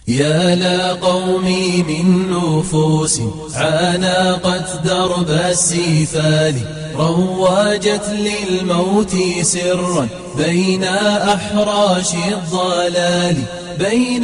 يا لا قومي من نفوس عانقت درب السيفال رواجت للموت سرا بين أحراش الضلال بين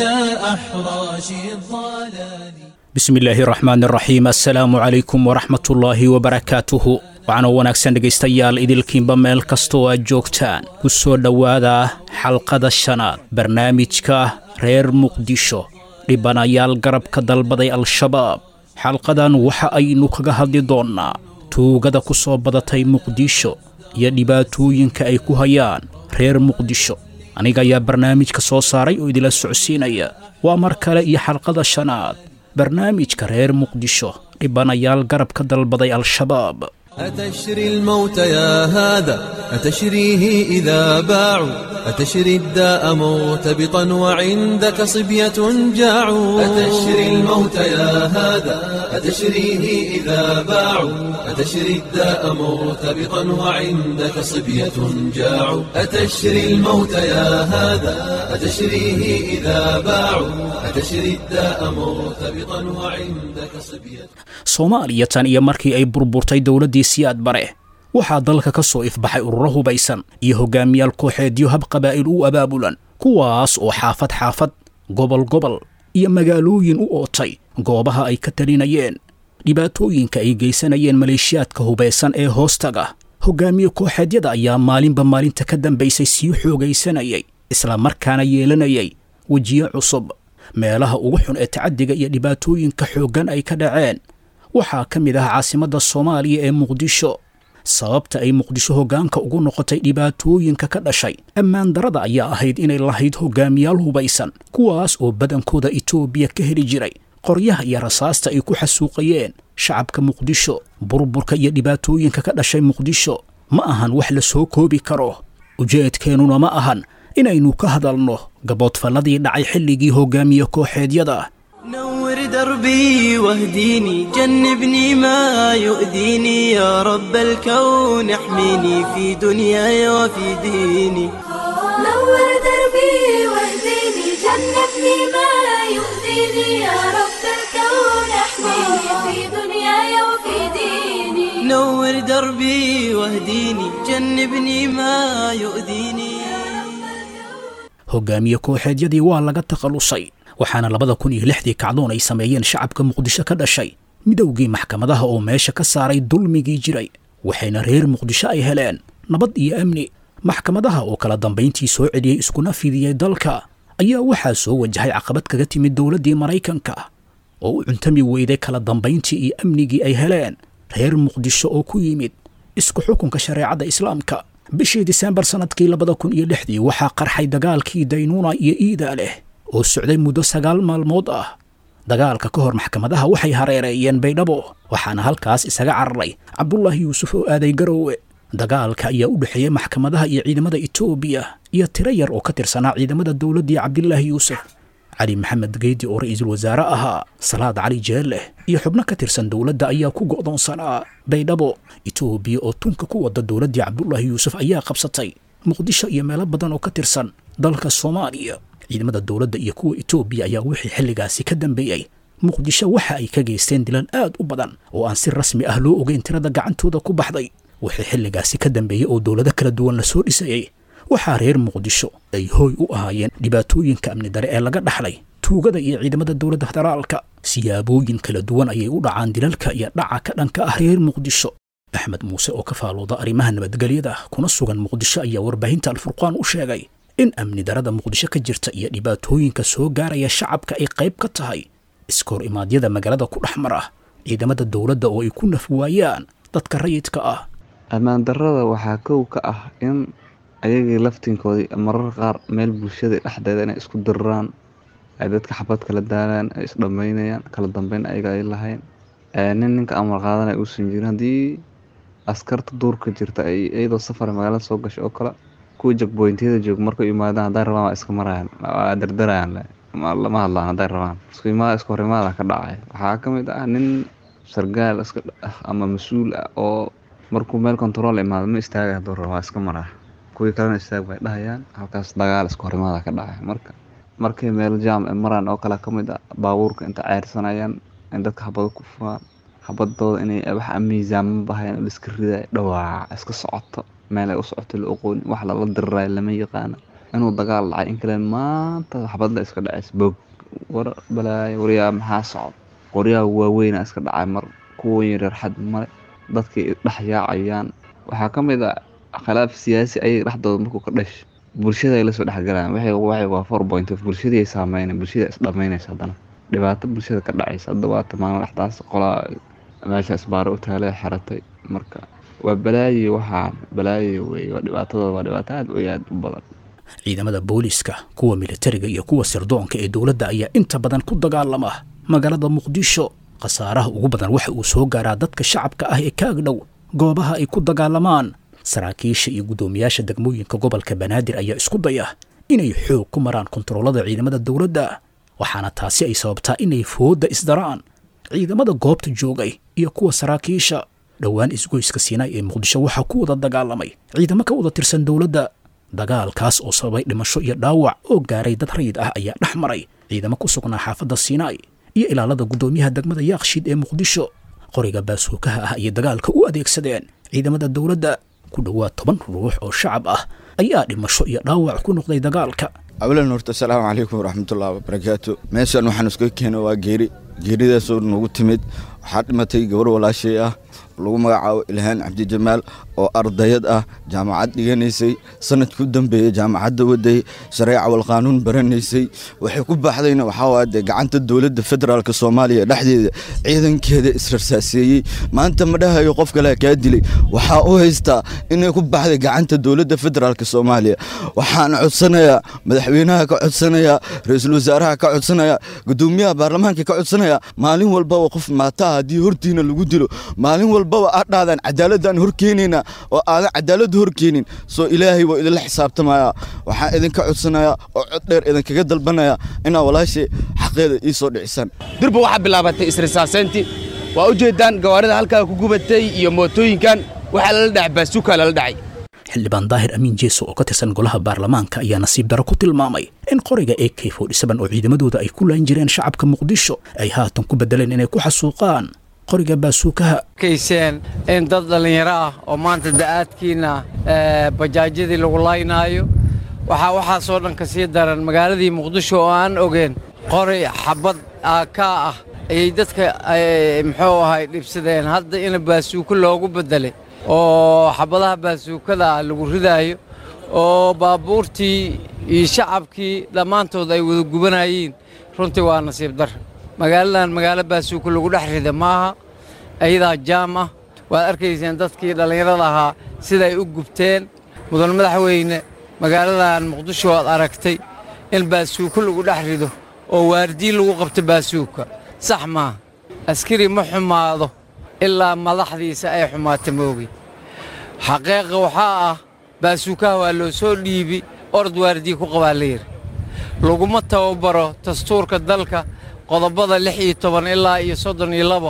أحراش الضلال bismi illaahi raxmaan raxiim assalaamu calaykum waraxmatullaahi wabarakaatuhu waxaana wanaagsan dhegaystayaal idilkiinba meel kastoo aad joogtaan ku soo dhowaada xalqada shanaad barnaamijka reer muqdisho dhibanayaal garabka dalbaday al-shabaab xalqadan waxa aynu kaga hadli doonnaa tuugada ku soo badatay muqdisho iyo dhibaatooyinka ay ku hayaan reer muqdisho aniga ayaa barnaamijka soo saaray oo idila socodsiinaya waa mar kale iyo xalqada shanaad barnaamijka reer muqdisho dhibanayaal garabka dalbaday al-shabaab أتشري الموت يا هذا أتشريه إذا باعوا أتشري الداء مرتبطا وعندك صبية جاعوا أتشري الموت يا هذا أتشريه إذا باعوا أتشري الداء مرتبطا وعندك صبية جاعوا أتشري الموت يا هذا أتشريه إذا باعوا أتشري الداء مرتبطا وعندك صبية soomaaliya tan iyo markii ay burburtay dowladdii siyaad bare waxaa dalka ka soo ifbaxay ururo hubaysan iyo hogaamiyaal kooxeedyo hab qabaa'il u abaabulan kuwaas oo xaafad xaafad gobol gobol iyo magaalooyin u ootay goobaha ay ka talinayeen dhibaatooyinka ay geysanayeen maleeshiyaadka hubaysan ee hoostaga hogaamiye kooxeedyada ayaa maalinba maalinta ka dambaysay sii xoogaysanayay isla markaana yeelanayay wejiyo cusub meelaha ugu xun ee tacaddiga iyo dhibaatooyinka xooggan ay ka dhaceen waxaa ka mid ah caasimadda soomaaliya ee muqdisho sababta ay muqdisho hoggaanka ugu noqotay dhibaatooyinka ka dhashay ammaan darada ayaa ahayd inay lahayd hogaamiyaal hubaysan kuwaas oo badankooda itoobiya ka heli jiray qoryaha iyo rasaasta ay ku xasuuqayeen shacabka muqdisho burburka iyo dhibaatooyinka ka dhashay muqdisho ma ahan wax la soo koobi karo ujeedkeennuna ma ahan inaynu ka hadalno gaboodfalladii dhacay xilligii hogaamiye kooxeedyada نور دربي واهديني جنبني ما يؤذيني يا رب الكون احميني في دنياي وفي ديني نور دربي واهديني جنبني ما يؤذيني يا رب الكون احميني في دنياي وفي ديني نور دربي واهديني جنبني ما يؤذيني hogaamiye kooxeedyadii waa laga takhallusay waxaana labada kun iyo lixdii kacdoon ay sameeyeen shacabka muqdisho ka dhashay midowgii maxkamadaha oo meesha ka saaray dulmigii jiray waxayna reer muqdisho ay heleen nabad iyo amni maxkamadaha oo kala dambayntii soo celiyey iskuna fidiyey dalka ayaa waxaa soo wajahay caqabad kaga timid dowladdii maraykanka oo u cuntami weyday kala dambayntii iyo amnigii ay heleen reer muqdisho oo ku yimid isku xukunka shareecadda islaamka bishii disembar sannadkii labada kun iyo lixdii waxaa qarxay dagaalkii daynuuna iyo iidaa leh oo socday muddo sagaal maalmood ah dagaalka ka hor maxkamadaha waxay hareereeyeen baydhabo waxaana halkaas isaga cararay cabdulaahi yuusuf oo aaday garoowe dagaalka ayaa u dhexeeyey maxkamadaha iyo ciidamada etoobiya iyo tiro yar oo ka tirsanaa ciidamada dowladdii cabdilaahi yuusuf cali maxamed geydi oo ra'iisul wasaare ahaa salaad cali jeelleh iyo xubno ka tirsan dowladda ayaa ku go'doonsanaa baydhabo etoobiya oo tunka ku wada dowladdii cabdulaahi yuusuf ayaa qabsatay muqdisho iyo meelo badan oo ka tirsan dalka soomaaliya ciidamada dowladda iyo kuwa etoobiya ayaa wixii xilligaasi ka dambeeyey muqdisho waxa ay ka geysteen dilan aad u badan oo aan si rasmi ah loo ogeyn tirada gacantooda ku baxday wixii xilligaasi ka dambeeyey oo dowlado kala duwan la soo dhisayey waxaa reer muqdisho ay hooy u ahaayeen dhibaatooyinka amni dare ee laga dhaxlay tuugada iyo ciidamada dowladda federaalka siyaabooyin kala duwan ayay u dhacaan dilalka iyo dhaca ka dhanka ah reer muqdisho axmed muuse oo ka faalooda arrimaha nabadgelyada kuna sugan muqdisho ayaa warbaahinta alfurqaan u sheegay in amni darada muqdisho ka jirta iyo dhibaatooyinka soo gaaraya shacabka ay qayb ka tahay iskoor imaadyada magaalada ku dhex mara ciidamada dowladda oo ay ku naf waayaan dadka rayidka ah ammaan darrada waxaa kow ka ah in ayagii laftinkoodii marar qaar meel bulshada dhexdeeda inay isku diriraan ay dadka xabad kala daalaan ay isdhammaynayaan kala dambeyn ayaga ay lahayn nin ninka amar qaadanaya uusan jirin haddii askarta duurka jirta ay iyadoo safar magaalada soo gashay oo kale kuwa jagboyntiyada joog markay imaadaan hadday rabaan waa iska marayaan waa dardarayaan lama hadlaan hadday rabaan isku imaada isku hor imaada ka dhacay waxaa ka mid ah nin sargaal iska ah ama mas-uul ah oo markuu meel control imaado ma istaagay hadduu rabo waa iska maraa kuwii kalena istaag bay dhahayaan halkaas dagaal isku hor imaada ka dhacay marka markay meel jaam ay maraan oo kale ka mid ah baabuurka inta ceyrsanayaan in dadka xabado ku furaan xabadooda inay wax miisaaman bahayan oo iska ridayo dhawaaca iska socoto meel ay u socoto la oqoon wax lala dirirayo lama yaqaano inuu dagaal dhacay in kale maanta xabadla iska dhacays boog war balaayo waryaa maxaa socod qoryaha waaweyna iska dhacay mar kuwa yaryar xad male dadkay dhex yaacayaan waxaa ka mid ah khilaaf siyaasi ayay dhexdooda markuu ka dhash bulshada ay lasoo dhexgalaan waxay waxay waa four point of bulshadii ay saameynay bulshada is dhamaynaysa haddana dhibaato bulshada ka dhacaysa hadda waata maalin dhexdaas qolaa meesha isbaaro u taalay xiratay marka waa balaayo waxaan balaayo wey waa dhibaatadooda waa dhibaato aad u aad u badan ciidamada booliiska kuwa militariga iyo kuwa sirdoonka ee dowladda ayaa inta badan ku dagaalama magaalada muqdisho khasaaraha ugu badan waxa uu soo gaaraa dadka shacabka ah ee ka agdhow goobaha ay ku dagaalamaan saraakiisha iyo guddoomiyaasha degmooyinka gobolka banaadir ayaa isku daya inay xoog ku maraan kontaroolada ciidamada dowladda waxaana taasi ay sababtaa inay foodda isdaraan ciidamada goobta joogay iyo kuwa saraakiisha dhowaan isgoyska siinaay ee muqdisho waxaa ku wada dagaalamay ciidamo ka wada tirsan dowladda dagaalkaas oo sababay dhimasho iyo dhaawac oo gaaray dad rayid ah ayaa dhex maray ciidamo ku sugnaa xaafadda siinaay iyo ilaalada guddoomiyaha degmada yaakshiid ee muqdisho qoriga baasuukaha ah ayay dagaalka u adeegsadeen ciidamada dowladda ku dhowaad toban ruux oo shacab ah ayaa dhimasho iyo dhaawac ku noqday dagaalka awlan horta asalaamu calaykum waraxmatullahi wabarakaatu meeshan waxaan iskaga keena waa geeri geeridaasoo nagu timid waxaa dhimatay gabar walaashay ah lagu magacaabo ilhaan cabdijamaal oo ardayad ah jaamacad dhiganaysay sanadka u dambeeyey jaamacadda waday shareeca walqaanuun baranaysay waxay ku baxdayna waxaa dee gacanta dowladda federaalk soomaaliya dhexdeeda ciidankeeda israrsaaseeyey maanta ma dhahayo qof kale kaa dilay waxaa u haystaa inay ku baxday gacanta dowladda federaalk soomaaliya waxaan codsanayaa madaxweynaha ka codsanayaa ra-iisul wasaaraha ka codsanaya gudoomiyaha baarlamaanka ka codsanaya maalin walbaba qof maataa haddii hortiina lagu dilo maalin walbaba aad dhahdaan cadaaladaan horkeenayna oo aadan cadaaladda horkeenin soo ilaahay waa idinla xisaabtamaya waxaan idinka codsanaya oo cod dheer idinkaga dalbanaya inaa walaashay xaqeeda ii soo dhicisaan durba waxaa bilaabatay isrisaaseyntii waa u jeeddaan gawaarida halkaa ku gubatay iyo mootooyinkan waxaa lala dhacay baasuukaa lala dhacay xildhibaan daahir amiin jeeso oo ka tirsan golaha baarlamaanka ayaa nasiib daro ku tilmaamay in qoriga a k forty-seven oo ciidamadooda ay ku laan jireen shacabka muqdisho ay haatan ku bedeleen inay ku xasuuqaan qoriga baasuukaha kayseen in dad dhallinyaro ah oo maanta da'aadkiina bajaajyadii lagu laynaayo waxaa waxaasoo dhan ka sii daran magaaladii muqdisho oo aan ogeen qori xabad aakaa ah ayay dadka muxuu ahay dhibsadeen hadda in baasuuko loogu beddelay oo xabadaha baasuukada ah lagu ridaayo oo baabuurtii iyo shacabkii dhammaantood ay wada gubanayeen runtii waa nasiib dar magaaladan magaalo baasuuko lagu dhex rida maaha ayadaa jaam ah waad arkayseen dadkii dhallinyarada ahaa siday u gubteen mudan madaxweyne magaaladan muqdisho waad aragtay in baasuuko lagu dhex rido oo waardiyi lagu qabto baasuuka sax maaha askari ma xumaado ilaa madaxdiisa ay xumaata moogi xaqiiqa waxaa ah baasuukaha waa loo soo dhiibi orod waardiyi ku qabaa la yidhi laguma tababaro dastuurka dalka qodobada lix iyo toban ilaa iyo soddon iyo labo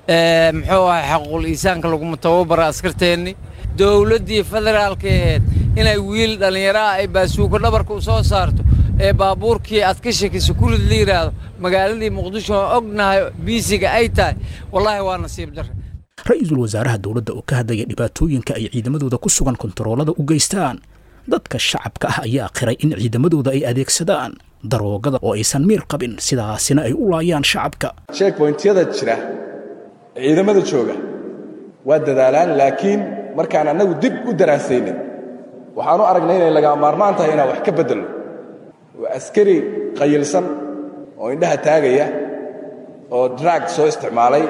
muxuu ahay xaquuqul iisaanka laguma tababaro askarteenni dowladdii federaalka ahayd inay wiil dhallinyaro ah ay baasuuko dhabarka u soo saarto ee baabuurkii aad ka shekiso kurid la yidhaahdo magaaladii muqdisho oo ognahay biisiga ay tahay wallaahi waa nasiib darre ra-iisul wasaaraha dowladda oo ka hadlaya dhibaatooyinka ay ciidamadooda ku sugan kontaroolada u geystaan dadka shacabka ah ayaa qiray in ciidamadooda ay adeegsadaan daroogada oo aysan miir qabin sidaasina ay u laayaan shacabka sheekboyntyada jira ciidamada jooga waa dadaalaan laakiin markaan annagu dib u daraasaynin waxaan u aragnay inay lagaa maarmaan tahay inaan wax ka beddelno waa askari qayilsan oo indhaha taagaya oo drag soo isticmaalay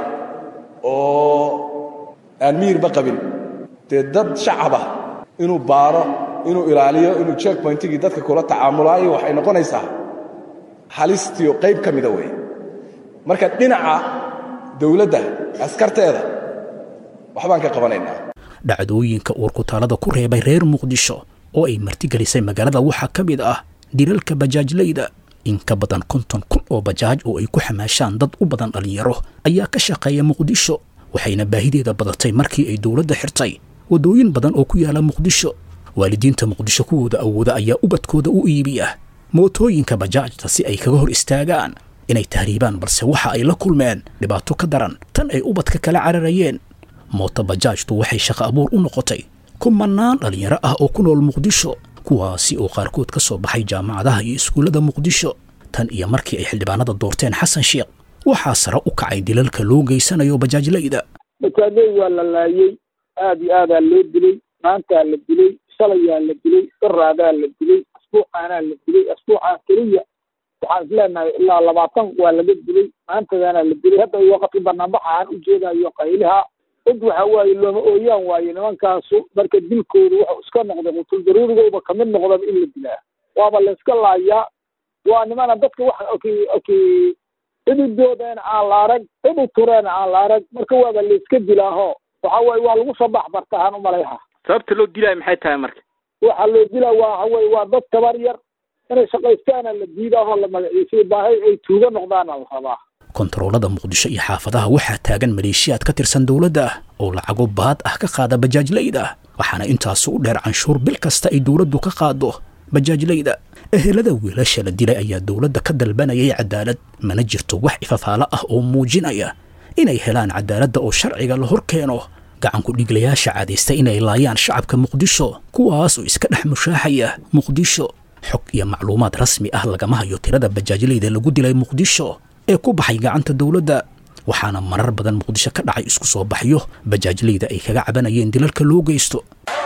oo aan miirba qabin dee dad shacab ah inuu baaro inuu ilaaliyo inuu checkpointigii dadka kula tacaamulaayo waxay noqonaysaa halistiio qayb ka mida weeye marka dhinaca dawladda askarteeda waxbaan ka qabanaynaa dhacdooyinka uurkutaalada ku reebay reer muqdisho oo ay martigelisay magaalada waxaa ka mid ah dilalka bajaajlayda in ka badan konton kun oo bajaaj oo ay ku xamaashaan dad u badan dhallinyaro ayaa ka shaqeeya muqdisho waxayna baahideeda badatay markii ay dowladda xirtay waddooyin badan oo ku yaala muqdisho waalidiinta muqdisho kuwooda awooda ayaa ubadkooda u iibiya mootooyinka bajaajta si ay kaga hor istaagaan inay tahriibaan balse waxa ay la kulmeen dhibaato ka daran tan ay ubadka kala cararayeen mooto bajaajtu waxay shaqo abuur u noqotay kumanaan dhallinyaro ah oo ku nool muqdisho kuwaasi oo qaarkood ka soo baxay jaamacadaha iyo iskuullada muqdisho tan iyo markii ay xildhibaanada doorteen xasan sheekh waxaa sare u kacay dilalka loo geysanayo bajaajlayda bajaajley waa la laayey aad iyo aadaa loo dilay maantaa la dilay shalayaa la dilay daraadaa la dilay asbuucaanaa la dilay asbuucaan keliya waxaan isleenahay ilaa labaatan waa laga dilay maantadaana la dilay hadda waqti banaanbaxa aan u jeedayo qayliha cid waxa waaye looma ooyaan waaye nimankaasu marka dilkoodu wuxuu iska noqday qutul daruurigooba kamid noqdaba in la dilaa waaba la iska laayaa waa nimana dadka wax ok ok cididoodana aan la arag cidi tureena aan la arag marka waaba la iska dilaaho waxa waaye waa lagu soo baxbartahaan umalayha sababta loo dilaayo maxay tahay marka waxaa loo dilaa waa waxa weye waa dad tabar yar inay shaqaystaana la diidaahoo la magaciisay baahay ay tuuga noqdaana la rabaa kontaroolada muqdisho iyo xaafadaha waxaa taagan maleeshiyaad ka tirsan dowladda ah oo lacago baad ah ka qaada bajaajlayda waxaana intaasu u dheer canshuur bil kasta ay dowladdu ka qaado bajaajlayda ehelada wiilasha la dilay ayaa dowladda ka dalbanayay cadaalad mana jirto wax ifafaalo ah oo muujinaya inay helaan cadaaladda oo sharciga la hor keeno gacanku dhiglayaasha caadaystay inay laayaan shacabka muqdisho kuwaas oo iska dhex mushaaxaya muqdisho xog iyo macluumaad rasmi ah lagama hayo tirada bajaajlayda lagu dilay muqdisho ee ku baxay gacanta dowladda waxaana marar badan muqdisho ka dhacay isku soo baxyo bajaajlayda ay kaga cabanayeen dilalka loo geysto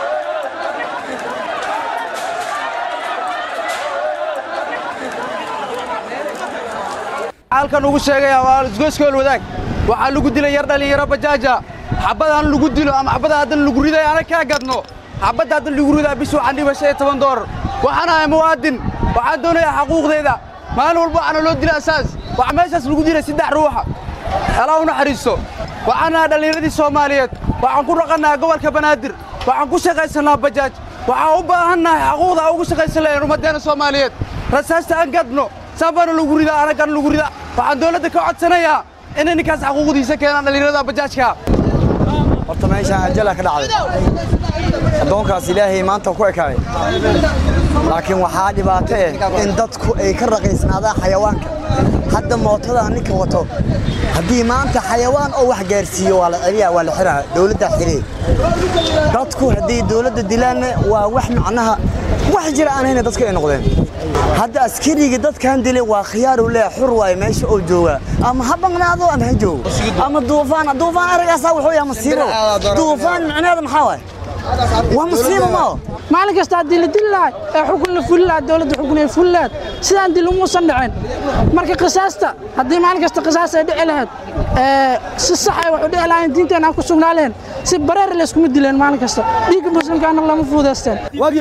halkan ugu sheegaya waa isgoyskool wadaag waxaa lagu dilay yar dhallinyaro bajaaja xabadaan lagu dilo ama xabada haddan lagu riday ana kaa gadno xabadda haddan lagu ridaa bis waxaan dhiba shan iyo toban doolar waxaan ahay muwaadin waxaan doonayaa xaquuqdeeda maalin walba waxaana loo dila asaas waxaa meeshaas lagu dilay saddex ruuxa alaa u naxariisto waxaan ahay dhallinyaradii soomaaliyeed waxaan ku dhaqannaha gobolka banaadir waxaan ku shaqaysannaa bajaaj waxaan u baahannahay xaquuqda aan ugu shaqaysan lahayn ummaddeena soomaaliyeed rasaasta aan gadno saanbaana lagu ridaa anagana lagu ridaa waxaan dowladda ka codsanayaa inay ninkaas xaquuqdiisa keenaan dhallinyarada bajaajka horta meeshaan ajala ka dhacday addoonkaas ilaahay maanta ku ekaaday laakiin waxaa dhibaato eh in dadku ay ka raqiisnaadaan xayawaanka hadda mootada ninka wato haddii maanta xayawaan oo wax gaarsiiyo waa la celiyaa waa la xiraa dowladdaa xiree dadku haddii dowladda dilaanna waa wax macnaha wax jira aan hayna dadku ay noqdeen hadda askariga dadkan dilay waa khiyaar uu leeyahay xur waaye meesha oo jooga ama ha baqnaado ama ha joogo ama duufaan duufaan aragaasaa wuxuu yahay masiibo duufaan micneheeda maxaa waaye waa masiibo mao maalin kasta haddii la dili lahay ee xukun la fuli lahaa dowladda xukun ay fuli lahayd sidaan dil umuusan dhicin marka qisaasta haddii maalin kasta qisaas ay dhici lahayd si sax ay wax u dhici lahayn diinteena aan ku sugnaa lahayn si bareer layskuma dileen maalin kasta dhiigga muslimkaana lama fuudaysteen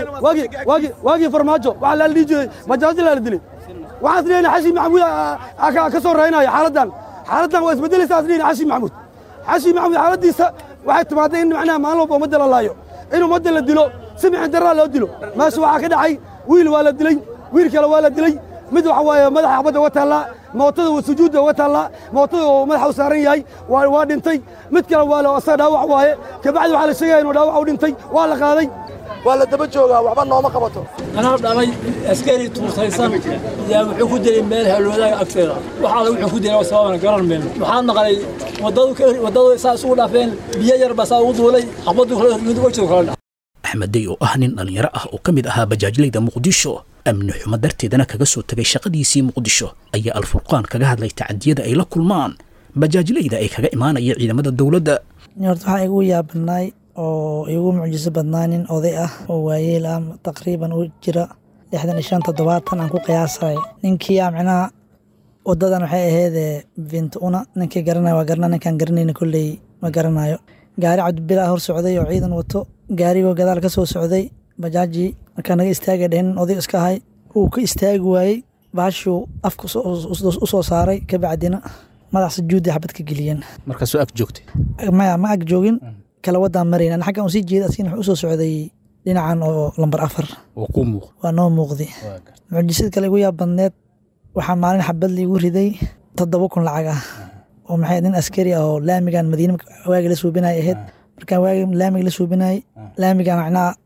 waagii farmaajo waxaa la dhihi jiray majaajil la dilay waxaan isleeyahay xashi maxamuud ka soo raynaya xaaladdan xaaladdan waa isbedelaysaa isleeyahay xashi maxamuud xashi maxamuud xaaladdiisa waxay timaaday in macnaha maalin walba ummadda la laayo in ummadda la dilo si mixin darraa loo dilo meesha waxaa ka dhacay wiil waa la dilay wiil kale waa la dilay mid waxa waaye madaxa xabadda uga taallaa mootada waa sujuudda uga taallaa mootada oo madaxa u saaran yahay waa dhintay mid kale waa la asaga dhaawac waaye kabacdi waxaa la sheegaya inuu dhaawac u dhintay waa la qaaday waa la daba joogaa waxba nooma qabato anaa dhalay askari tuursaysan yaa wuxuu ku dilay meel halwadaga agteeda waxaala wuxuu ku dilay sababana garan mayno waxaan maqlay waddadu saa isugu dhaafeen biyo yar baa saa ugu duulay xabaddu mid wejida kala axmed dey oo ah nin dhallinyaro ah oo ka mid ahaa bajaajlayda muqdisho amni xumo darteedana kaga soo tegay shaqadiisii muqdisho ayaa alfurqaan kaga hadlay tacadiyada ay la kulmaan bajaajlayda ay kaga imaanaya ciidamada dowladda horta waxaa igu yaabanaay oo igu mucjiso badnaa nin oday ah oo waayeel ah taqriiban u jira lixdan iyo shan toddobaatan aan ku qiyaasay ninkii a micnaha wadadan waxay ahaydee bint una ninkii garanaya waa garana ninkaan garanayna kolley ma garanayo gaari cabdibila hor socday oo ciidan wato gaarigoo gadaal ka soo socday bajaajii markaa naga istaagay dhehnin oday iska ahay wuu ka istaagi waayey baashuu afka u soo saaray kabacdina madax sujuudii xabad ka geliyeen markaasuu ag joogtay maya ma ag joogin kala wadaan marayn an xaggan usii jeeda asigana wuxuu usoo socday dhinacan oo lambar afar ku muuq waa noo muuqday mucjisad kale igu yaab badneed waxaa maalin xabad liigu riday toddoba kun lacag ah oo maxay nin askari ah oo laamigan madiina waagi la suubinay ahayd markaan waagi laamiga la suubinay laamigan macnaha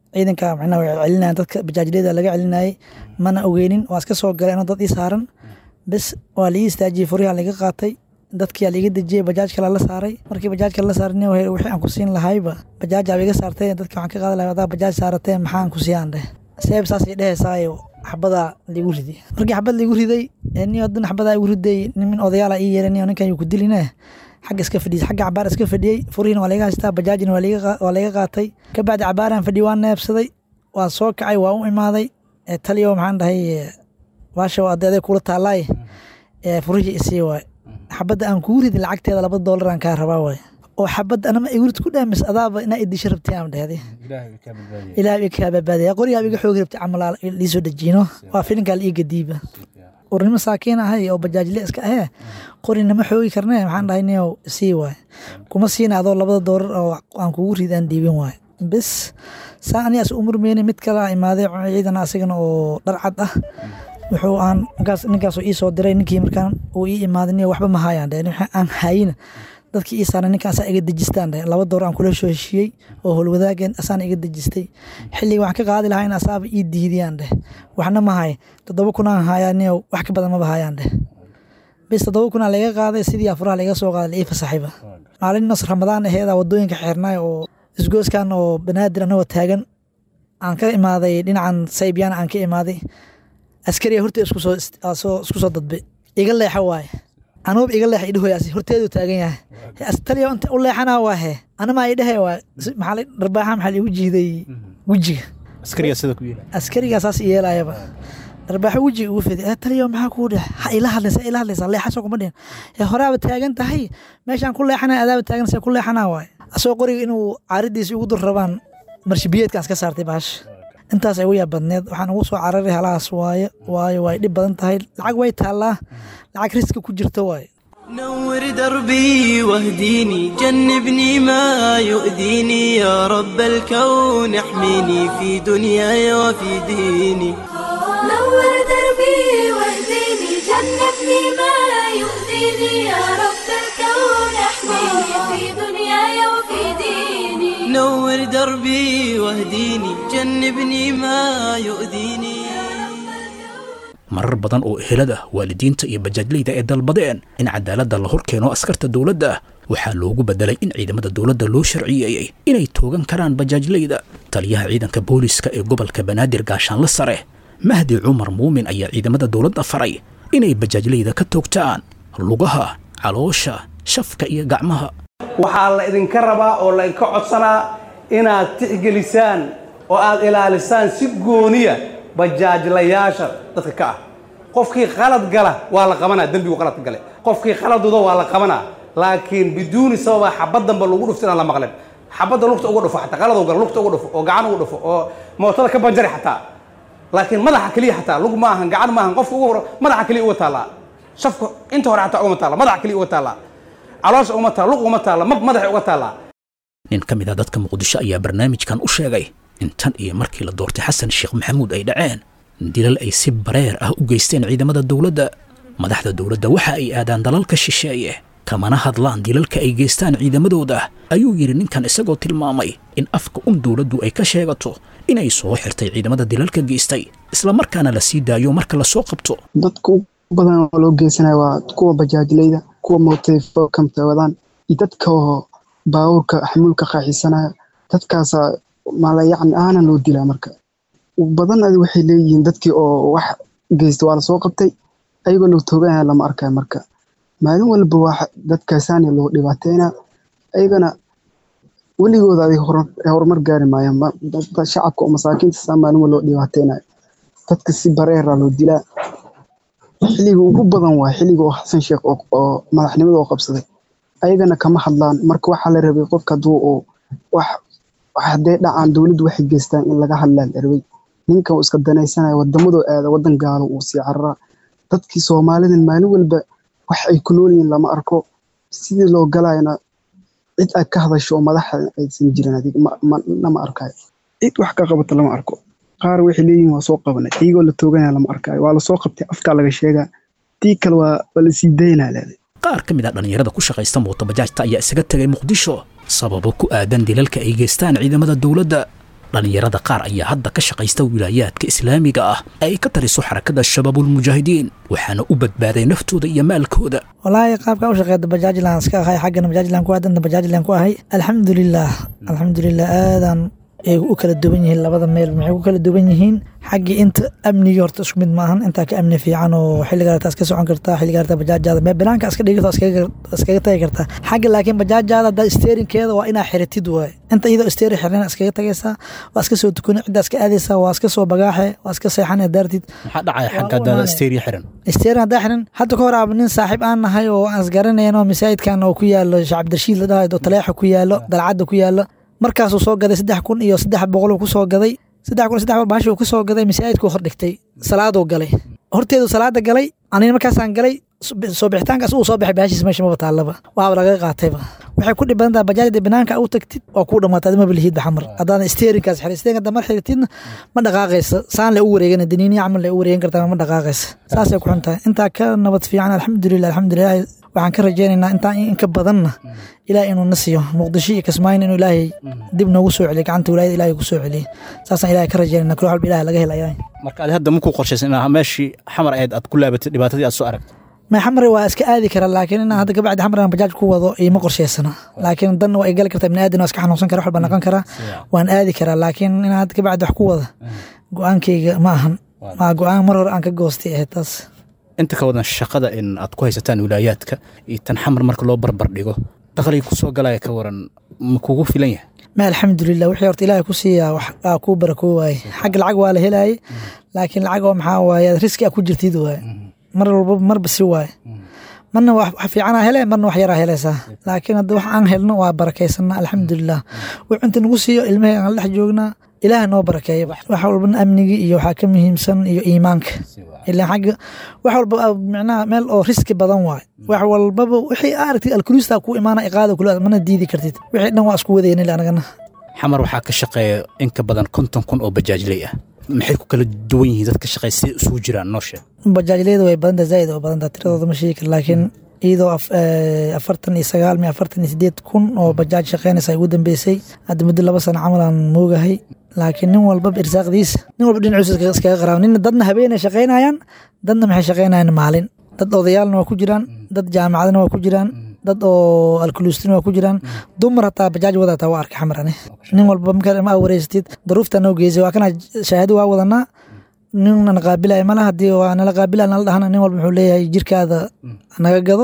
ciidanka macnaha way celinayaan dadka bajaajliyada laga celinayay mana ogeynin waa iska soo galay inuu dad ii saaran bes waa laii istaajiyey furihaa laga qaatay dadkiyaa laiga dejiyey bajaaj kale la saaray markii bajaaj kale la saaray wixii aan ku siin lahayba bajaajaa iga saartay dadki waxaan ka qaadi lahay adaa bajaaj saaratee maxaan ku siiyaan dheh seeb saasay dhehaysaay xabadaa liigu riday markii xabad liigu riday ni hadan xabadaa igu riday nimin odayaala ii yeeray ni ninkan yuu ku diline xagga iska fadhiyey xagga cabaar iska fadhiyey furihiina waa laga haystaa bajaajina waa laga qaatay kabacdi cabaaraan fadhiyey waa neebsaday waa soo kacay waa u imaaday taliyo maxaan dhahay baasha adeeday kula taalaay furihii isii waay xabadda aan kuu ridi lacagteeda laba doolar aan kaa rabaa waay oo xabadda anama igurid ku dhaamis adaaba inaa idisho rabtay aan dhehday ilaah ii kaa badbaadaya qorigaa iga xoogi rabtay camal liisoo dejiino waa filinkaa la ii gadiiba urnimo saakiin ahay oo bajaajle iska ahee qorinama xoogi karnee maxaan dhahay niyow sii waay kuma siina adoo labada doolar oo aan kugu ridi aan dhiibin waay bes saa anigaas u murmeyne mid kala imaaday ciidan asigana oo dharcad ah wuxuu aan ninkaasoo ii soo diray ninkii markaan uu ii imaaday niyo waxba ma haayaan dheh aan hayina dadkii ii saaran ninka asaa iga dejistaan dheh laba door aan kula soo heshiiyey oo howlwadaageen asaana iga dejistay xilliga waxaan ka qaadi lahaa in asaaba ii diidiyaan dheh waxna ma hay toddoba kunaan hayaa niyo wax ka badan maba hayaan dheh bis toddoba kunaa laga qaaday sidii afuraha laga soo qaaday la ii fasaxayba maalin nos ramadaan aheeda wadooyinka xeernaay oo isgooskan oo banaadir anagoo taagan aan ka imaaday dhinacan saybyaan aan ka imaaday askariya hortee isku soo dadbe iga leexa waaye anuub iga leexa idhahoyaasi horteedu taagan yahay taliya inta u leexanaa waa he anamaa idhahe waa maxaa dharbaaxa maxaa liigu jiiday wejiga askarigaa saas yeelayaba dharbaaxo wejiga ugu fidi taliya maxaa kuu dhex ha ila hadlaysa ila hadlaysa leexasoo kuma dhihin horaaba taagan tahay meeshaan ku leexanaya adaaba taagan se ku leexanaa waaye asagoo qoriga inuu caaridiisa ugu dur rabaan marshibiyeedkaas ka saartay baasha intaas ay ugu yaab badneed waxaan ugu soo cararay halahaas waaye waayo way dhib badan tahay lacag way taallaa lacag riska ku jirto waaye نور دربي واهديني جنبني ما يؤذيني يا رب الكون احميني في دنياي وفي ديني نور دربي واهديني جنبني ما يؤذيني يا رب الكون احميني في دنياي وفي ديني نور دربي واهديني جنبني ما يؤذيني marar badan oo ehelada waalidiinta iyo bajaajleyda ay dalbadeen in cadaaladda la hor keeno askarta dowladda waxaa loogu bedelay in ciidamada dowladda loo sharciyeeyey inay toogan karaan bajaajleyda taliyaha ciidanka booliska ee gobolka banaadir gaashaanle sare mahdi cumar muumin ayaa ciidamada dowladda faray inay bajaajleyda ka toogtaan lugaha caloosha shafka iyo gacmaha waxaa la idinka rabaa oo la idinka codsanaa inaad tixgelisaan oo aad ilaalisaan si gooniya bajaajlayaasha dadka ka ah qofkii qalad gala waa la qabanaa dembigu qaladka gale qofkii qaladudo waa la qabanaa laakiin biduuni sababa xabad damba lagu dhufto inaan la maqlin xabadda lugta uga dhufo xataa qalad gala lugta uga dhufo oo gacan uga dhufo oo mootada ka banjari xataa laakiin madaxa keliya xataa lug ma ahan gacan ma ahan qofka ugu hore madaxa keliya uga taallaa shafka inta hore xataa ugama taalla madaxa keliya uga taallaa caloosha ugama taalla lug ugama taalla mab madaxa uga taallaa nin ka mid a dadka muqdisho ayaa barnaamijkan u sheegay in tan iyo markii la doortay xasan sheekh maxamuud ay dhaceen dilal ay si bareer ah u geysteen ciidamada dowladda madaxda dowladda waxa ay aadaan dalalka shisheeye kamana hadlaan dilalka ay geystaan ciidamadooda ayuu yidhi ninkan isagoo tilmaamay in afka un dowladdu ay ka sheegato inay soo xirtay ciidamada dilalka geystay islamarkaana la sii daayo marka lasoo qabto dadka u badan oo loo geysanaya waa kuwa bajaajleyda kuwa mootayfokamta wadaan iyo dadka oo baabuurka xamuulka qaaxisanaya dadkaasa mala yacni aana loo dilaa marka badan adi waxay leeyihiin dadkii oo wax geysta waa lasoo qabtay ayagoo loo tooganaya lama arkayo marka maalin walba waa dadkaasaani loo dhibaateynaa ayagana weligooda adig horumar gaari maayaan shacabka oo masaakiinta saa maalin walba loo dhibaateynayo dadka si bareera loo dilaa xilliga ugu badan waa xilliga oo xasan sheekh oo madaxnimada oo qabsaday ayagana kama hadlaan marka waxaa la rabay qofka hadduu oo wax hadday dhacaan dowladdu waxay geystaan in laga hadlaa la rabay ninkan uu iska danaysanaya wadamadoo aada wadan gaalo uu sii cararaa dadkii soomaalidan maalin walba wax ay ku nool yihiin lama arko sidii loo galayana cid ay ka hadasho oo madaxa aysan jirin adig lama arkayo cid wax ka qabata lama arko qaar waxay leeyihiin waa soo qabanay iyagoo la tooganaya lama arkayo waa lasoo qabtay afkaa laga sheegaa tii kale waa waa lasii daynaa leeday qaar ka mid a dhallinyarada ku shaqaysta mootobajaajta ayaa isaga tegay muqdisho sababo ku aadan dilalka ay geystaan ciidamada dowladda dhallinyarada qaar ayaa hadda ka shaqaysta wilaayaadka islaamiga ah ee ay ka taliso xarakada shabaabulmujaahidiin waxaana u badbaaday naftooda iyo maalkooda walaahi qaabka u shaqeeyda bajaajlan iska ahay xaggana bajaajlan ku hadana bajaajlan ku ahay alxamdulilah alxamdulilah aadaan ay u kala duwan yihiin labada meel maxay ku kala duwan yihiin xaggii inta amnigii horta isku mid maahan intaa ka amni fiican oo xilliga artaa iska socon kartaa xilliga artaa bajaajaada mee banaanka iska dhigi kartaa iskaga tagi kartaa xagga laakiin bajaajaada haddaa steerinkeeda waa inaa xiritid waaye inta iyadoo steerin xirnana iskaga tagaysaa waa iska soo tukuni ciddaa iska aadaysaa waa iska soo bagaaxe waa iska seexan ee daartid maxaa dhacaya xagga haddaada steeriya xiran steerin haddaa xiran hadda ka hor aaba nin saaxiib aan nahay oo aan isgaranayn oo masaajidkan oo ku yaalo shacabdirshiid la dhahayo oo taleexa ku yaalo dalcadda ku yaalo markaasuu soo gaday saddex kun iyo saddex boqol ku soo gaday saddex kun saddex boqol baashi uu ku soo gaday masaajidkuu hor dhigtay salaaduu galay horteedu salaada galay anina markaasaan galay soo bixitaankaas uu soo baxay baashiis meesha maba taallaba waaba laga qaatayba waxay ku dhib badan tahay bajaajda banaanka u tagtid waa kuu dhamaatay adima balihidba xamar haddaadan steerinkaas xiray steerinka haddaa mar xiritidna ma dhaqaaqaysa saan le u wareegana daniiniya camal le u wareegan kartaa ma dhaqaaqaysa saasay ku xun tahay intaa ka nabad fiican alxamdulilah alxamdulilah waxaan ka rajaynaynaa intaan in ka badanna ilaah inuu na siiyo muqdisho iyo kismaayin inuu ilaahay dib noogu soo celiyo gacanta wilaayada ilahay ku soo celiyo saasaan ilahay ka rajaynayna kula walba ilaah laga helayaa marka adi hadda makuu qorshaysan inaa meeshii xamar ahayd aad ku laabatay dhibaatadii aad soo aragtay may xamari waa iska aadi karaa laakiin inaan hadda kabacdi xamar aan bajaaj ku wado iima qorshaysana laakiin dan waa igali kartaa ibni aadan waa iska xanuunsan kara wax walba noqon karaa waan aadi karaa laakiin inaan hadda kabacdi wax ku wada go-aankayga ma ahan maa go-aan mar hore aan ka goostay ahayd taas inta ka wadan shaqada in aad ku haysataan wilaayaadka iyo tan xamar marka loo barbar dhigo dakhliga kusoo galaya ka waran ma kugu filan yahay ma alxamdulilah wixii horta ilaahay ku siiyaa wax aa kuu barakoo waaye xagga lacag waa la helaayay laakiin lacag oo maxaa waaye riski aa ku jirtid waaye mar walba marba si waaye marna wax fiicanaa hele marna wax yaraa helaysaa laakiin hadda wax aan helno waa barakaysanna alxamdulilah wix inta nagu siiyo ilmahey aan la dhex joognaa ilaah noo barakeeya wax walbana amnigii iyo waxaa ka muhiimsan iyo iimaanka ilaa xagga wax walba micnaha meel oo riski badan waay wax walbaba wixii aragtid alkulusta ku imaana iqaada kula mana diidi kartid wixii dhan waa isku wadayna anagana xamar waxaa ka shaqeeya in ka badan konton kun oo bajaajley ah maxay ku kala duwan yihiin dadka shaqeeya siday isugu jiraan noo sheeg bajaajleyda way badanta zaaid oo badanta tiradooda ma sheegi kar laakiin iyadoo afartan iyo sagaal mi afartan iyo sideed kun oo bajaaj shaqeynaysa ugu dambeysay hadda muddo laba sano camal aan moogahay laakiin nin walbaba irsaaqdiisa nin walba dhinaciisa iskaga qaraaba nin dadna habeenay shaqeynayaan dadna maxay shaqeynayaan maalin dad odayaalna waa ku jiraan dad jaamacadna waa ku jiraan dad oo alkuluustina waa ku jiraan dumar hataa bajaaj wadataa waa arkay xamar ani nin walba markaa ma wareysatid daruufta noo geysay waa kana shahaado waa wadanaa ninna qaabilaya mala hadii waa nala qaabilaya nala dhahana nin walba muxuu leeyahay jirkaada naga gado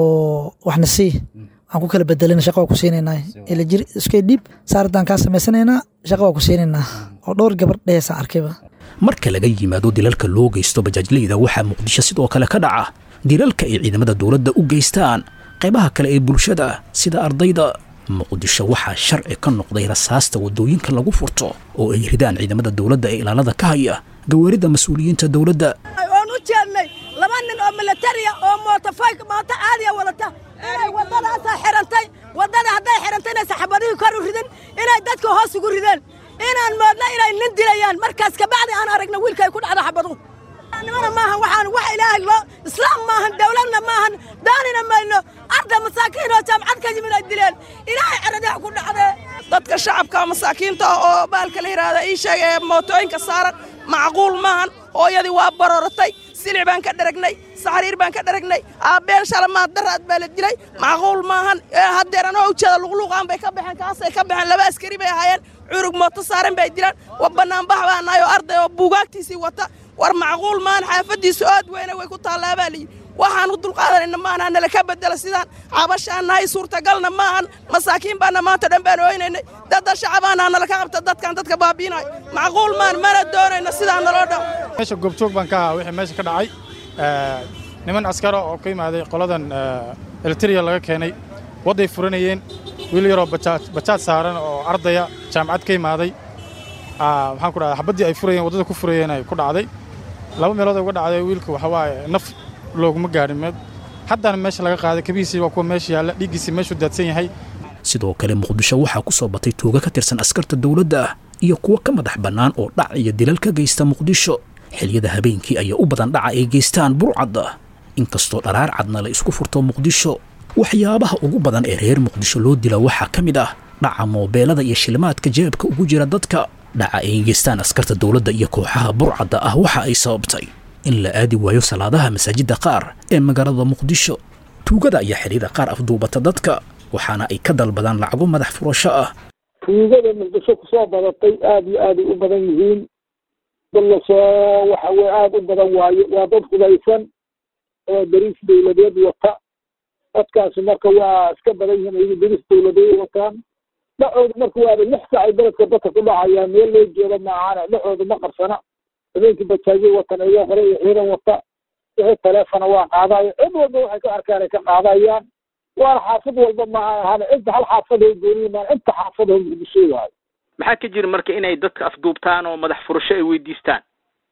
oo waxna sii waan ku kala bedelana shaqa waa ku siinaynaa ila jir iska dhiib saardaan kaa samaysanaynaa shaqa waa ku siinaynaa oo dhowr gabar dheheysaan arkayba marka laga yimaado dilalka loo geysto bajaajleyda waxaa muqdisho sidoo kale ka dhaca dilalka ay ciidamada dowladda u geystaan qaybaha kale ee bulshada sida ardayda muqdisho waxaa sharci ka noqday rasaasta waddooyinka lagu furto oo ay ridaan ciidamada dowladda ee ilaalada ka haya gawaarida mas-uuliyiinta dowladda oon u jeednay laba nin oo milatariya oo mootofayk mooto caadiya wadata inay waddadaasaa xirantay waddada hadday xirantayna saxaabadihii kor u ridin inay dadka hoos ugu rideen inaan moodna inay nin dilayaan markaas kabacdi aan aragna wiilka ay ku dhacdo xabaduhu nimana maahan waxaan wax ilaahay loo islaam maahan dowladna maahan daanina mayno arda masaakiin oo jaamcad ka yimid ay dileen ilaahay caradaha ku dhacdee dadka shacabka masaakiinta oo baalka la yidhaahda ii sheega ee mootooyinka saaran macquul maahan hooyadii waa barooratay silic baan ka dharagnay saxriir baan ka dharagnay aabbeen shalamaad daraad baa la dilay macquul maahan haddeer anoo ujeeda luqluuqaan bay ka baxeen kaasay ka baxeen laba askari bay ahaayeen curug mooto saaran bay dilaan wa bannaanbax baa nahay oo arday oo buugaagtiisii wata war macquul maahan xaafaddiisu aad weyne way ku taallaa baa layidhi waxaan u dulqaadanayna maahan nala ka bedela sidaan cabashaan nahay suurtagalna maahan masaakiin baana maanta dhan baan ooynaynay dadda shacabaana nala ka qabta dadkan dadka baabiinayo macquul maan mana doonayno sidaan naloo dhan meesha goobjoog baan ka ahaa wixii meesha ka dhacay niman askara oo ka yimaaday qoladan elitiriya laga keenay wadday furanayeen wiil yaroo bajaaj saaran oo ardaya jaamacad ka yimaaday maxaan ku dhahdaa xabaddii ay furayeen waddada ku furayeen ay ku dhacday laba meelood ay uga dhacday wiilka waxa waaye naf looguma gaadhin meed haddana meesha laga qaaday kabihiisii waa kuwa meesha yaalla dhiiggiisii meeshuu daadsan yahay sidoo kale muqdisho waxaa ku soo batay tuuga ka tirsan askarta dowladda ah iyo kuwo ka madax bannaan oo dhac iyo dilal ka geysta muqdisho xiliyada habeenkii ayaa u badan dhaca ay geystaan burcadda inkastoo dharaar cadna la isku furto muqdisho waxyaabaha ugu badan ee reer muqdisho loo dila waxaa ka mid ah dhaca moobeelada iyo shilimaadka jeebka ugu jira dadka dhaca ay geystaan askarta dowladda iyo kooxaha burcadda ah waxa ay sababtay in la aadi waayo salaadaha masaajidda qaar ee magaalada muqdisho tuugada ayaa xilliyada qaar afduubata dadka waxaana ay ka dalbadaan lacago madax furasho ah tuugada muqdisho kusoo badatay aad iyo aaday u badan yihiin dad lasoo waxa weye aada u badan waayo waa dad hudaysan oo dariis dowladeed wata dadkaasi marka waa iska badan yihiin ayagu dariis dowladeed wataan dhacooda marka waaba lix sac ay beledka dadka ku dhacayaan meel loo jeeda maahane dhacooda ma qarsana habeenkii bajaajyo watan ayaa hore iyo ciidan wata wixii taleefona waa qaadayo cid walba waxay ka arkaan ay ka qaadayaan waana xaafad walba ma ahane inta hal xaafad ay gooniyimaan inta xaafad oo muqdisho waayo maxaa ka jira marka inay dadka afduubtaan oo madax furasho ay weydiistaan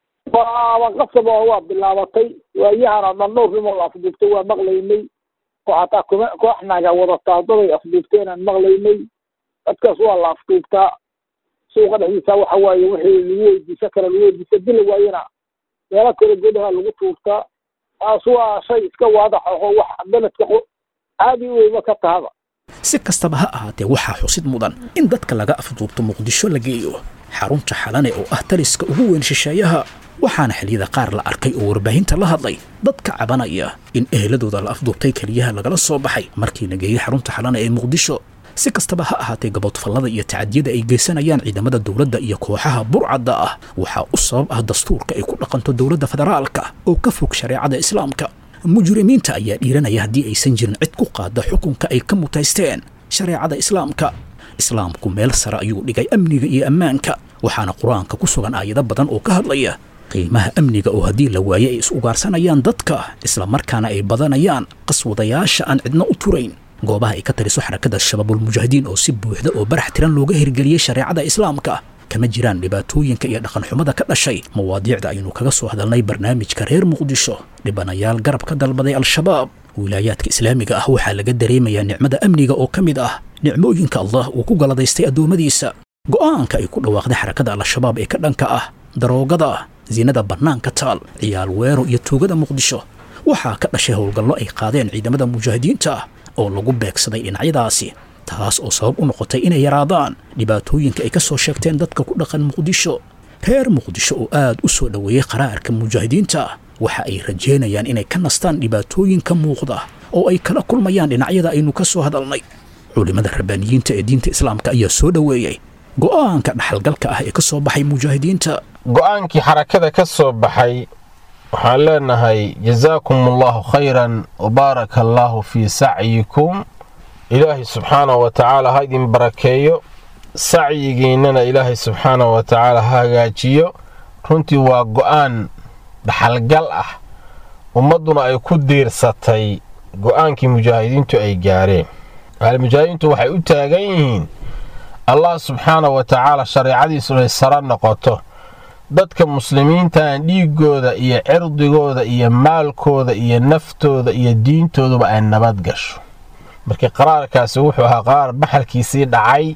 waaba qasab oo waa bilaabatay waayahana dhan dhowr nimoo la afduubtay waa maqlaynay oo xataa kuma koox naga wadataa daday afduubteen aan maqlaynay dadkaas waa la afduubtaa suuqa dhexdiisa waxa waaye wixii lagu weydiisa kara lagu weydiisa dila waayana meelo kala godaha lagu tuurtaa taas waa shay iska waadax oo wax beledka caadi weyba ka tahaba si kastaba ha ahaatee waxaa xusid mudan in dadka laga afduubto muqdisho la geeyo xarunta xalane oo ah taliska ugu weyn shisheeyaha waxaana xilliyada qaar la arkay oo warbaahinta la hadlay dadka cabanaya in eheladooda la afduubtay keliyaha lagala soo baxay markii la geeyey xarunta xalane ee muqdisho si kastaba ha ahaatee gaboodfallada iyo tacadiyada ay geysanayaan ciidamada dowladda iyo kooxaha burcadda ah waxaa u sabab ah dastuurka ay ku dhaqanto dowladda federaalka oo ka fog shareecada islaamka mujrimiinta ayaa dhiiranaya haddii aysan jirin cid ku qaada xukunka ay ka mutaysteen shareecada islaamka islaamku meel sare ayuu dhigay amniga iyo ammaanka waxaana qur-aanka ku sugan aayado badan oo ka hadlaya qiimaha amniga oo haddii la waaye ay is ugaarsanayaan dadka islamarkaana ay badanayaan qaswadayaasha aan cidna u turayn goobaha ay ka taliso xarakada shabaabulmujaahidiin oo si buuxda oo barax tiran looga hirgeliyey shareecada islaamka kama jiraan dhibaatooyinka iyo dhaqanxumada ka dhashay mawaadiicda aynu kaga soo hadalnay barnaamijka reer muqdisho dhibanayaal garab ka dalbaday al-shabaab wilaayaadka islaamiga ah waxaa laga dareemayaa nicmada amniga oo ka mid ah nicmooyinka allah uu ku galadaystay addoommadiisa go'aanka ay ku dhawaaqday xarakada al-shabaab ee ka dhanka ah daroogada siinada bannaanka taal ciyaal weero iyo tuugada muqdisho waxaa ka dhashay howlgallo ay qaadeen ciidamada mujaahidiinta oo lagu beegsaday dhinacyadaasi taas oo sabab u noqotay inay yaraadaan dhibaatooyinka ay ka soo sheegteen dadka ku dhaqan muqdisho reer muqdisho oo aad u soo dhoweeyey qaraarka mujaahidiinta waxa ay rajeynayaan inay ka nastaan dhibaatooyinka muuqda oo ay kala kulmayaan dhinacyada aynu ka soo hadalnay culimmada rabbaaniyiinta ee diinta islaamka ayaa soo dhoweeyey go'aanka dhaxalgalka ah ee ka soo baxay mujaahidiinta go'aankii xarakada ka soo baxay waxaan leenahay jazaakum allahu khayran wabaaraka allaahu fii sacyikum ilaahay subxaana wa tacaala ha idin barakeeyo sacyigiinnana ilaahay subxaana wa tacaala ha hagaajiyo runtii waa go'aan dhaxalgal ah ummadduna ay ku diirsatay go'aankii mujaahidiintu ay gaareen mujaahidiintu waxay u taagan yihiin allah subxaana wa tacaala shareecadiisu inay sara noqoto dadka muslimiintan dhiiggooda iyo cirdigooda iyo maalkooda iyo naftooda iyo diintooduba ay nabad gasho markii qaraarkaasi wuxuu ahaa qaraar baxalkiisii dhacay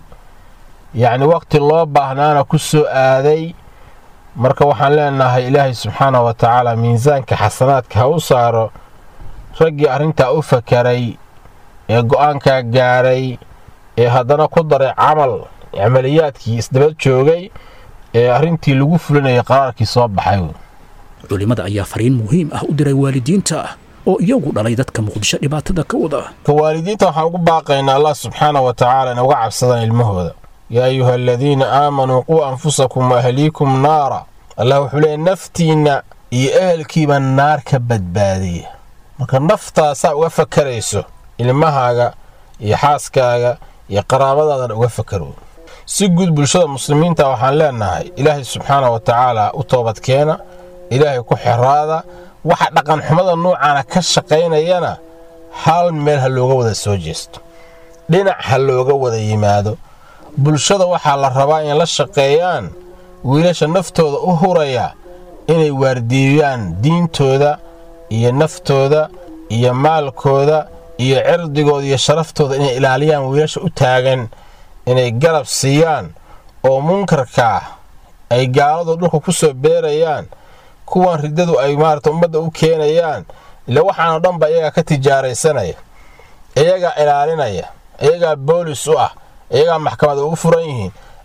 yacni wakhti loo baahnaana ku soo aaday marka waxaan leenahay ilaahay subxaana wa tacaala miisaanka xasanaadka ha u saaro raggii arrintaa u fakaray ee go'aankaa gaaray ee haddana ku daray camal camaliyaadkii isdaba joogay ee arrintii lagu fulinayay qaraarkii soo baxay culimmada ayaa fariin muhiim ah u diray waalidiinta oo iyagu dhalay dadka muqdisho dhibaatada ka wada ka waalidiinta waxaan ugu baaqaynaa allah subxaana wa tacaala in uga cabsadaan ilmahooda yaa ayuha aladiina aamanuu quu anfusakum wa ahliikum naara allah wuxuu leeyahy naftiinna iyo ehelkiiba naar ka badbaadiya marka naftaasaa uga fakarayso ilmahaaga iyo xaaskaaga iyo qaraabadaadan uga fakaro si guud bulshada muslimiinta waxaan leenahay ilaahay subxaana wa tacaala u toobadkeena ilaahay ku xiraada waxa dhaqanxumada nuucaana ka shaqaynayana hal meel ha looga wada soo jeesto dhinac ha looga wada yimaado bulshada waxaa la rabaa in la shaqeeyaan wiilasha naftooda u huraya inay waardiiyaan diintooda iyo naftooda iyo maalkooda iyo cirdigooda iyo sharaftooda inay ilaaliyaan wiilasha u taagan inay garab siiyaan oo munkarkaa ay gaaladu dhulka ku soo beerayaan kuwan riddadu ay maarata ummadda u keenayaan ila waxaanoo dhanba iyagaa ka tijaaraysanaya iyagaa ilaalinaya iyagaa boolis u ah iyagaa maxkamada ugu furan yihiin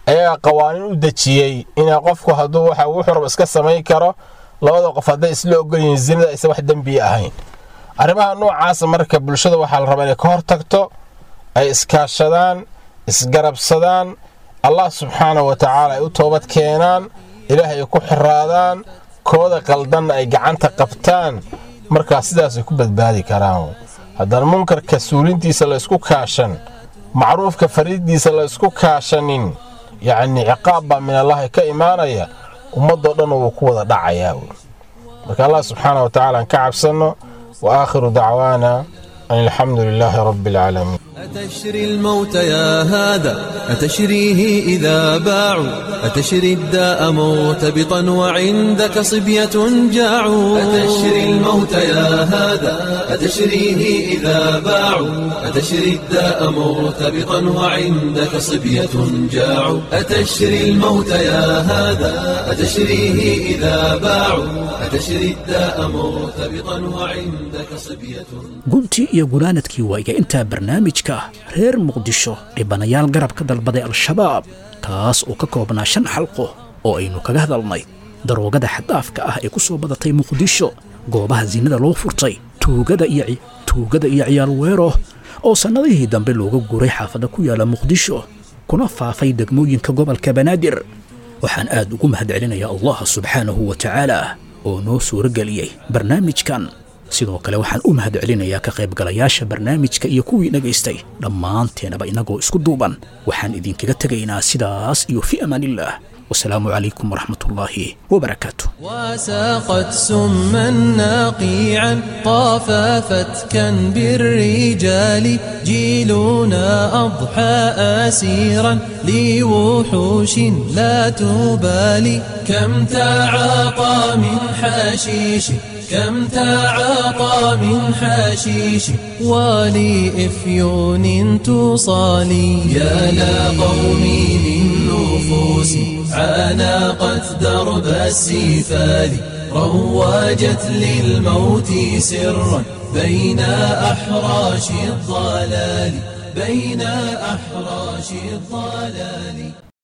ayagaa qawaaniin u dejiyey inaa qofku hadduu waxa wuxuu raba iska samayn karo labada qof hadday isla ogolyihiin zinada aysan wax dembiya ahayn arrimaha noocaasa marka bulshada waxaa la rabaa inay ka hor tagto ay iskaashadaan isgarabsadaan allah subxaana wa tacaala ay u toobad keenaan ilaahay ay ku xiraadaan kooda qaldanna ay gacanta qabtaan markaa sidaasay ku badbaadi karaan haddaan munkarka suulintiisa la ysku kaashan macruufka fariiddiisa la ysku kaashanin yacnii ciqaab baa min allahi ka imaanaya ummadoo dhanna wuu ku wada dhacayaa marka allah subxaana wa tacaala aan ka cabsanno wa aakhiru dacwaana an alxamdu lilaahi rabbi alcaalamiin أتشري الموت يا هذا أتشريه إذا باعوا أتشري الداء مرتبطا وعندك صبية جاعوا أتشري الموت يا هذا أتشريه إذا باعوا أتشري الداء مرتبطا وعندك صبية جاعوا أتشري الموت يا هذا أتشريه إذا باعوا أتشري الداء مرتبطا وعندك صبية guntii iyo gunaanadkii waaga intaa barnaamijka reer muqdisho dhibanayaal garab ka dalbaday al-shabaab kaas oo ka koobnaa shan xalqo oo aynu kaga hadalnay daroogada xaddaafka ah ee ku soo badatay muqdisho goobaha sinada loo furtay tuugada iyo tuugada iyo ciyaal weero oo sannadihii dambe looga guuray xaafadda ku yaala muqdisho kuna faafay degmooyinka gobolka banaadir waxaan aad ugu mahadcelinayaa allah subxaanahu wa tacaala oo noo suurageliyey barnaamijkan sidoo kale waxaan u mahad celinayaa ka qaybgalayaasha barnaamijka iyo kuwii dhagaystay dhammaanteenaba innagoo isku duuban waxaan idinkaga tegaynaa sidaas iyo fi amaanillaah wasalaamu calaykum waraxmat ullaahi wabarakaatu وساقت سما ناقيعا طاف فتكا بالرجال جيلنا أضحى أسيرا لوحوش لا تبالي كم تعاطى من حشيش كم تعاطى من حشيش ولإفيون تصالي يا لا قومي من نفوس عانقت درب السفال رواجت للموت سرا بين أحراش الضلال بين أحراش الضلال